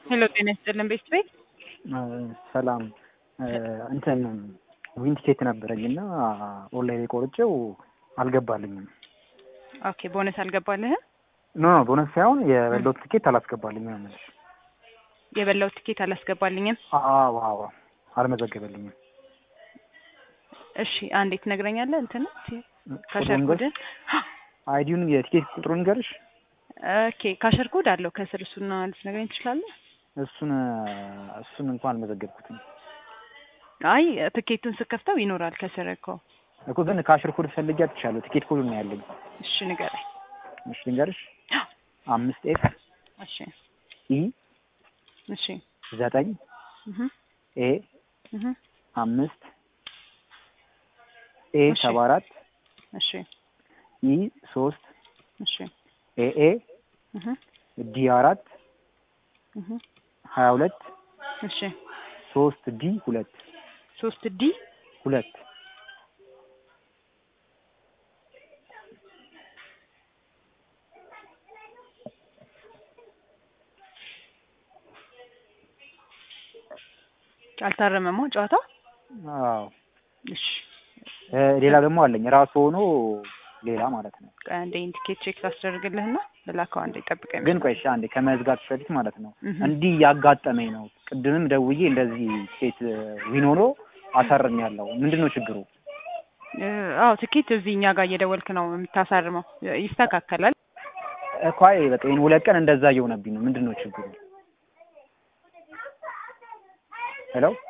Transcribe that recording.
ሄሎ ጤና ይስጥልን ቤት ቤት ሰላም እንትን ዊን ቲኬት ነበረኝ እና ኦንላይን የቆርጬው አልገባልኝም። ኦኬ ቦነስ አልገባልህም? ኖ ኖ ቦነስ ሳይሆን የበላሁት ቲኬት አላስገባልኝም ነው የምልሽ። የበላው ትኬት አላስገባልኝም። አዎ አዎ አልመዘገበልኝም። እሺ አንዴ ትነግረኛለህ? እንትን ካሸር ኮድን አይዲውን የቲኬት ቁጥሩን ንገርሽ። ኦኬ ካሸር ኮድ አለው ከስር እሱና ልትነግረኝ ትችላለህ? እሱን እሱን እንኳን አልመዘገብኩትም አይ ትኬቱን ስከፍተው ይኖራል ከስር እኮ። እኮ ግን ካሽር ኮድ ፈልጌ አጥቻለሁ። ቲኬት ኮድ ነው ያለኝ። እሺ ንገረኝ። እሺ ልንገርሽ። አምስት ኤፍ እሺ ኢ እሺ ዘጠኝ እህ ኤ እህ አምስት ኤ እሺ። ሰባ አራት እሺ ኢ ሶስት እሺ ኤ ኤ እህ ዲ አራት እህ ሀያ ሁለት እሺ ሶስት ዲ ሁለት ሶስት ዲ ሁለት አልታረመማ ጨዋታው። አዎ እሺ እ ሌላ ደግሞ አለኝ ራሱ ሆኖ ሌላ ማለት ነው። ቆይ አንዴ ኢንዲኬት ቼክ ላስደርግልህና ልላከው። አንዴ ጠብቀኝ። ግን ቆይ እሺ አንዴ ከመዝጋት በፊት ማለት ነው እህ እንዲህ ያጋጠመኝ ነው። ቅድምም ደውዬ እንደዚህ ሴት ዊን ሆኖ አሳርም ያለው ምንድን ነው ችግሩ? እ አዎ ትኬት እዚህ እኛ ጋር እየደወልክ ነው የምታሳርመው። ይስተካከላል። እኮ አይ በቃ ይሄን ሁለት ቀን እንደዛ እየሆነብኝ ነው። ምንድን ነው ችግሩ? ሄሎ